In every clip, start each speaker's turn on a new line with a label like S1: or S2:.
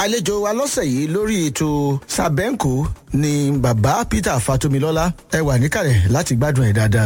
S1: àlejò wa lọ́sẹ̀ yìí lórí ètò sàbẹ́ǹkò ni bàbá peter fatomilọ́lá ẹ wà níkàlẹ̀ láti gbádùn ẹ̀ dáadáa.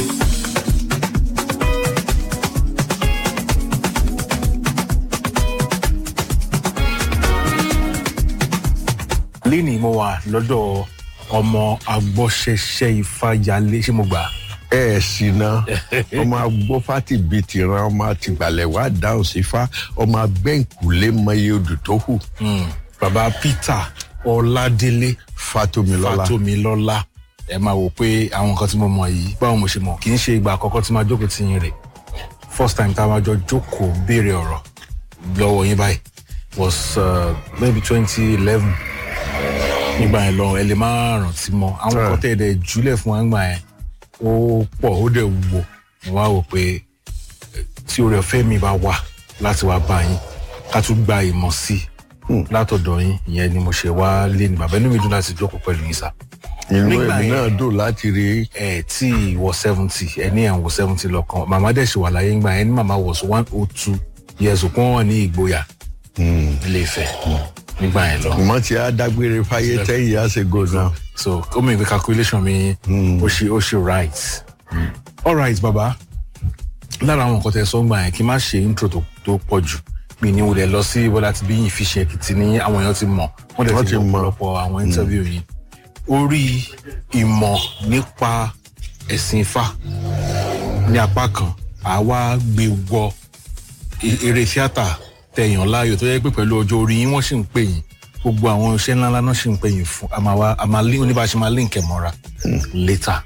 S2: lẹ́nìí mo wà lọ́dọ̀ ọmọ agbọ́sẹsẹ ifáyalé ṣé mo gbà.
S3: ẹ ẹ sì ná ọmọ agbófátì bíi tìran ọmọ àtìgbàlẹ̀ wá dáhùn sí fa ọmọ abẹ́ǹkùlé mọye odò tó hù
S2: bàbá peter ọládélé
S3: fatomilọ́lá
S2: fatomilọ́lá ẹ máa wò pé àwọn nǹkan tí mo mọ̀ yìí báwo mo ṣe mọ̀ kì í ṣe ìgbà àkọ́kọ́ tí máa jókòó tí yín rè first time tá a máa jọ jókòó béèrè ọ̀rọ̀ lọ́wọ́ yín báyìí was uh, maybe twenty eleven nígbà yẹn lọ ẹ lè má rántí mọ àwọn
S3: Right.
S2: kan tẹ̀ dẹ̀ jùlẹ̀ fún wa nígbà yẹn ó pọ̀ ó dẹ̀ wúwo mo wá wò pé eh, tí oore ọ̀fẹ́ mi bá wà láti wá bá yín ká tún gba ìmọ̀ sí i látọ̀dọ̀ yín ìyẹn ni mo ṣe wá lé ní bàbá inú mi dùn láti jókòó pẹ̀lú yín sá
S3: inú
S2: nígbà
S3: èmi
S2: yẹn-
S3: náà dùn láti rí
S2: ẹ tí wọ seventy ẹ ní àwọn seventy lọ́kàn màmá dẹ̀ ṣe wà láyé ńgbà yẹn ní màmá was one oh two years old wọ́n wà ní ìgboyà ilé ìfẹ́ nígbà yẹn lọ.
S3: mọ tí a dágbére fáyé ten years ago náà
S2: so ó mọ̀ ìwé calculation mi ó ṣe ó ṣe right all right baba lára àwọn nǹkan tẹ sọ gbà yẹn kí n má ṣe intro tó tó pọ̀ jù mi ní wulẹ̀ lọ sí bọ́lá ti bí yín fi ṣe èkìtì ní àwọn èèyàn ti mọ̀ wọ́n dẹ̀
S3: Wọ́n
S2: ti
S3: ti
S2: mọ̀
S3: mọ̀.
S2: ọ̀pọ̀lọpọ̀ àwọn interview yìí orí ìmọ̀ nípa ẹ̀sìn ifá ní apá kan àwa gbé wọ e- eré tíátà tẹ̀yàn láàyò tó yẹ pé pẹ̀lú ọjọ́ orí yín wọ́n sì ń pè yín gbogbo àwọn iṣẹ́ ńláńlá náà sì ń pè yín fún àmàwá àmàlí oníbàṣẹ máa link ẹ̀ mọ́ra later.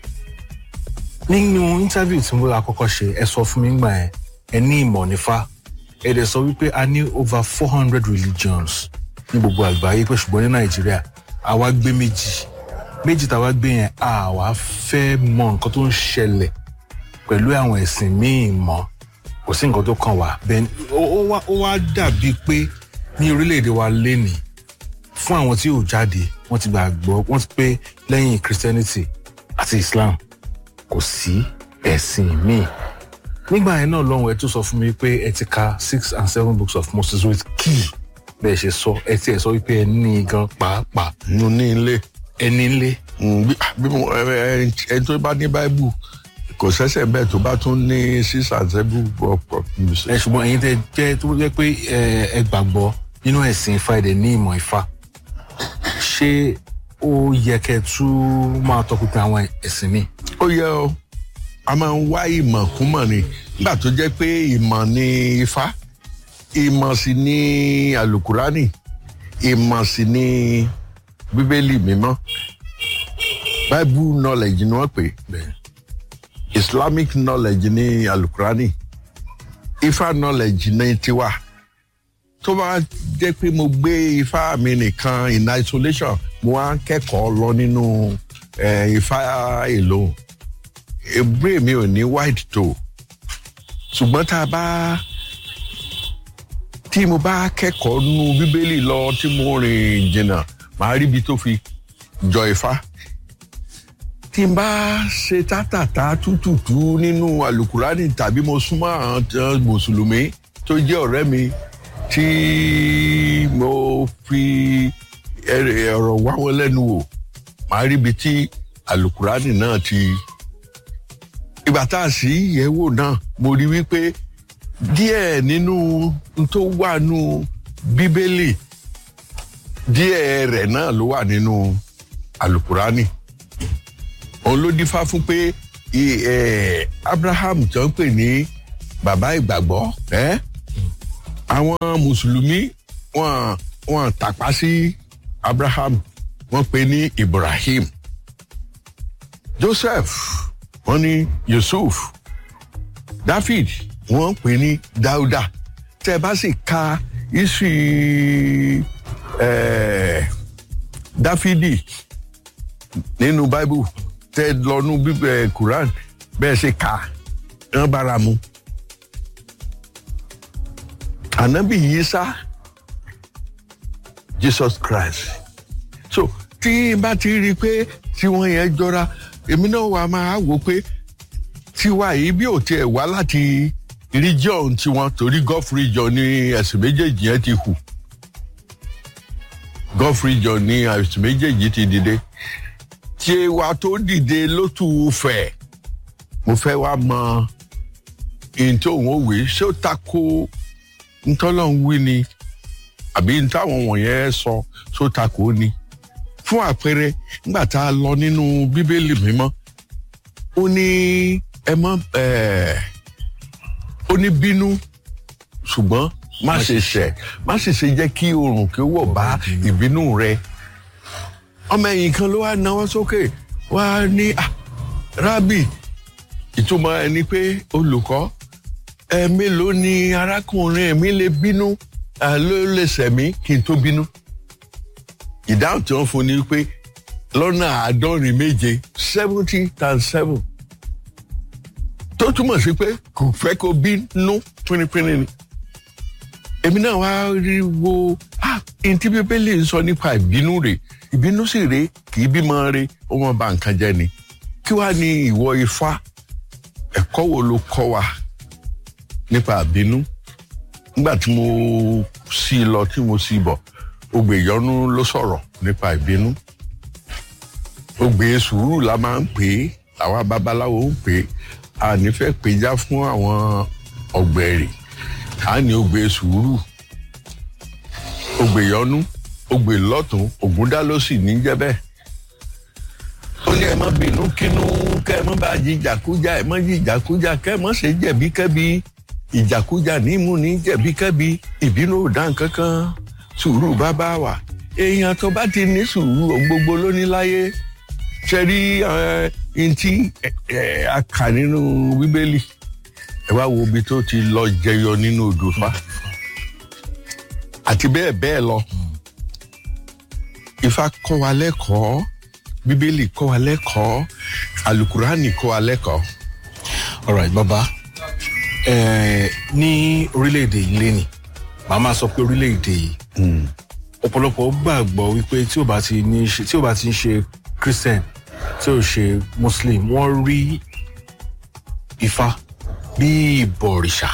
S2: nínú interview tí mo àkọ́kọ́ ṣe ẹ sọ fún mi gbà yẹn ẹ ní ìmọ̀ nífà ẹ dẹ̀ sọ wípé a ní over four hundred religions ní gbogbo àgbáyé pé ṣùgbọ́n ní nàìjíríà àwa gbé méjì méjì táwa gbé yẹn àwa fẹ́ mọ nǹkan tó ń ṣẹlẹ̀ pẹ̀lú àwọn ẹ̀sìn míì mọ́ kò sí nǹkan tó kàn wá bẹ́ẹ̀ ó ó wá ó wá dàbí pé ní orílẹ̀-èdè wa lénìí fún àwọn tí ò jáde wọ́n ti gbàgbọ́ wọ́n ti pé lẹ́yìn christianity àti islam kò sí ẹ̀sìn míì nígbà yẹn náà lọ́hùn ẹ tó sọ fún mi pé ẹ ti ka six and seven books of moses with key bẹ́ẹ̀ ṣe sọ ẹ ti ẹ̀ sọ wípé ẹ ní i gan pàápàá
S3: mo ní ilé
S2: ẹ ní ilé
S3: Mm, bí bí mo ẹ ẹ ẹni tó bá ní báíbù kò sẹ́sẹ̀ bẹ́ẹ̀ tó bá tún ní six and seven book of
S2: ẹ
S3: music.
S2: ṣùgbọ́n ẹ̀yin tẹ jẹ́ tó jẹ́ pé ẹ ẹ gbàgbọ́ nínú ẹ̀sìn ifá ẹ̀dẹ̀ ní ìmọ̀ ifá ṣé ó yẹ kẹ́ ẹ tún máa tọpinpin àwọn ẹ̀sìn míì
S3: ó yẹ ọ a máa ń wá ìmọ̀ kúmọ̀ ni nígbà tó jẹ́ pé ìmọ̀ ni ifá ìmọ̀ sì ni alukurani ìmọ̀ sì ni bíbélì mímọ́ bible knowledge ni wọ́n pè é
S2: bẹ́ẹ̀
S3: islamic knowledge ní alukurani ifá knowledge ní tiwa tó bá jẹ́ pé mo gbé ifá mi nìkan in isolation mo wá ń kẹ́kọ̀ọ́ lọ nínú eh, ifá èlò ebre mi ò ní white tó ṣùgbọ́n tá a bá tí mo bá kẹ́kọ̀ọ́ nú bíbélì lọ tí mo rìn jìnnà màá rí ibi tó fi jọ ifá tí n bá ṣe tátàtà tútùtù nínú alukurani tàbí mo súnmọ́ àwọn tí wọ́n mùsùlùmí tó jẹ́ ọ̀rẹ́ mi tí mo fi ẹrẹ̀- ọ̀rọ̀ wá wọn lẹ́nu wò màá rí ibi tí alukurani náà ti ìgbà tá a sì yẹ̀ wò náà mo rí wípé díẹ̀ nínú n tó wà nù bíbélì díẹ̀ rẹ̀ náà ló wà nínú alukurani òun ló dífá fún pé i- eh, abraham tó ń pè ní bàbá ìgbàgbọ́ ẹ́ àwọn mùsùlùmí wọn wọn tàpá sí abraham wọn pè ní ibrahim joseph wọn ní yusuf david wọn pè ní dauda tẹ bá sì ka isu eh, dáfídì nínú bible tẹ lọnú bíbẹ quran bẹẹ ṣe kà á wọn bára mu anabi yisa jesus christ so tí n bá ti rí i pé tí wọn yẹn jọra èmi náà wà máa wò pé tiwa yìí bí ò tiẹ̀ wá láti region tiwọn torí gulf region ní ẹ̀sìn méjèèjì yẹn ti hù gulf region ní àìsàn méjèèjì ti dìde tí wa tó dìde ló tù ú fẹ̀ mo fẹ́ wá mọ ihun tí òun ò wí ṣé ó tako ntọ́lọ́hún wí ni àbí ntáwọn wọ̀nyẹn sọ ṣó tako ni fún àpẹẹrẹ nígbà tá a lọ nínú bíbélì mímọ́ ó ní ẹ mọ ẹ ó ní bínú ṣùgbọ́n má ṣe ṣẹ̀ má ṣe ṣe jẹ́ kí oòrùn kí ó wọ̀ bá ìbínú rẹ ọmọ ẹ̀yìn kan ló wá náwó sókè wá ní ah, rábì ìtumọ̀ ẹ ni pé olùkọ́ ẹ mélòó ni arákùnrin mi lè bínú ẹ ló lè sẹ̀mí kí n tó bínú ìdáhùn tí wọ́n fún ni pé lọ́nà àádọ́rin méje seventy times seven tó túmọ̀ sí pé kò fẹ́ kó bínú pínnípínní ni èmi náà wá rí wo ah ntí bíbélì ń sọ nípa ìbínú rẹ̀ ìbínú sì rèé kì í bímọ rẹ̀ ó wọn ba nǹkan jẹ́ ni kí wàá ní ìwọ ifá ẹ̀kọ́ wo ló kọ́ wa nípa ìbínú nígbà tí mo sí i lọ tí mo sí i bọ̀ ògbè ìyọnu ló sọ̀rọ̀ nípa ìbínú ògbè sùúrù la máa ń pè é àwa babaláwo ń pè é a nífẹ̀ẹ́ péjá fún àwọn ọ̀gbẹ̀rì a ní ògbè sùúrù ògbè ìyọnu ògbè lọ́tún ògúndá ló sì ní jẹ́ bẹ́ẹ̀ ó ní ẹ má bínú kínú kẹ ẹ má bá jìjàkújà ẹ má jìjàkújà kẹ ẹ má ṣe jẹ̀bi kẹ́bi ìjàkújà nímú ní jẹ̀bi kẹ́bi ìbínú ò dá nǹkan kan sùúrù bàbá wa èèyàn tó bá ti ní sùúrù ohun gbogbo ló ní láyé ṣe rí ntí a kà nínú bíbélì ẹ wá wo ibi tó ti lọ jẹyọ nínú odò fa àti bẹ́ẹ̀ bẹ́ẹ̀ lọ ifá kọ́ wa lẹ́kọ̀ọ́ bíbélì kọ́ wa lẹ́kọ̀ọ́ alukurani kọ́ wa lẹ́kọ̀ọ́.
S2: alright baba eh, ní orílẹ̀-èdè yìí lẹ́nì màá máa sọ pé orílẹ̀-èdè yìí ọ̀pọ̀lọpọ̀ gbàgbọ́ wípé tí ò bá ti ní ṣe tí ò bá ti ń ṣe christian tí ò ṣe muslim wọ́n rí ifá bí ìbọ̀rìṣà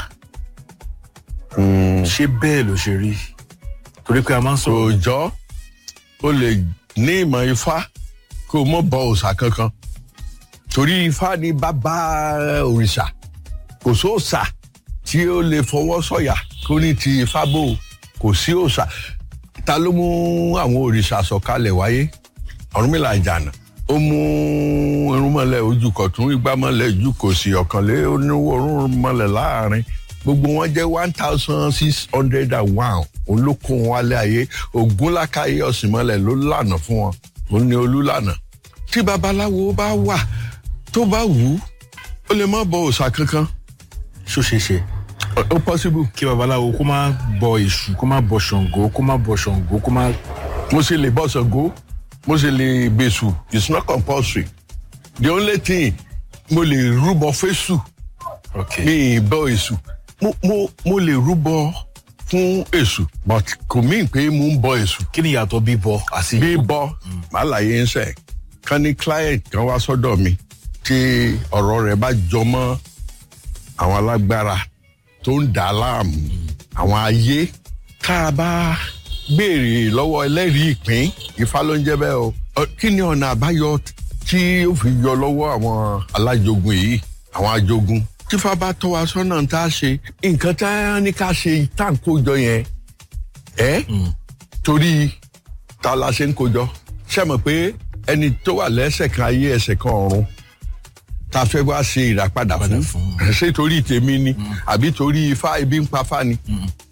S2: ṣé bẹ́ẹ̀ ló ṣe rí torí pé a máa ń sọ
S3: òòjọ́ o lè ní ìmọ̀ ifá kó o mọ̀ bọ òòṣà kankan torí ifá ni bàbá òrìṣà kò sóòṣà tí ó lè fọwọ́ sọ̀yà kó ní ti ifá bò ó, kò sí òòṣà ta ló mú àwọn òrìṣà sọ̀kalẹ̀ wáyé ọ̀rúnmìlà ìjànà ó mú irúnmọlẹ̀ ojú kọ̀tún igbámọlẹ̀ ojú kò sí ọ̀kànlé oníwó irúnmọlẹ̀ láàrin gbogbo wọn jẹ́ one thousand six hundred and one òun ló kó wọn wálé ayé ògúnlákàyé ọ̀sìnmọlẹ̀ ló lànà fún wọn òun ni olúlànà tí babaláwo bá wà tó bá wù ú ó lè má bọ òòṣà kankan
S2: ṣó ṣe ṣe
S3: ó ó possible
S2: kí babaláwo kó má bọ èṣù kó má bọ ṣàngó kó má bọ ṣàngó kó má
S3: mo sì lè bọ́ Ṣàngó mo sì lè bẹ̀sù it's not compulsory the only thing mo lè rúbọ fésù
S2: ok
S3: mi ì bọ èṣù mo mo mo lè rúbọ fún èṣù but kò mí pé mo ń bọ èṣù
S2: kí ni ìyàtọ̀ bíbọ àti
S3: bí bọ màá láyé ń sẹ kán ní client kan wá sọ́dọ̀ mi tí ọ̀rọ̀ rẹ̀ bá jọ mọ́ àwọn alágbára tó ń dà á láàmú àwọn ayé tá a bá béèrè lọ́wọ́ ẹlẹ́rìí ìpín ifá ló ń jẹ́ bẹ́ẹ̀ o Ọ, kí ni ọ̀nà àbáyọ tí ó fi yọ lọ́wọ́ àwọn alájogun yìí àwọn ajogun tífá bá tọ́ wa sọ́nà tá a ṣe nǹkan tá a ní ká ṣe tá à ń kójọ yẹn ẹ́ torí ta la ṣe ń kójọ ṣe mọ̀ pé ẹni tó wà lẹ́sẹ̀ kan ayé ẹsẹ̀ kan ọ̀run ta fẹ́ wá ṣe ìràpadà fún
S2: fún.
S3: ṣé torí tèmi ni àbí torí ifá ibi ń pa fá ni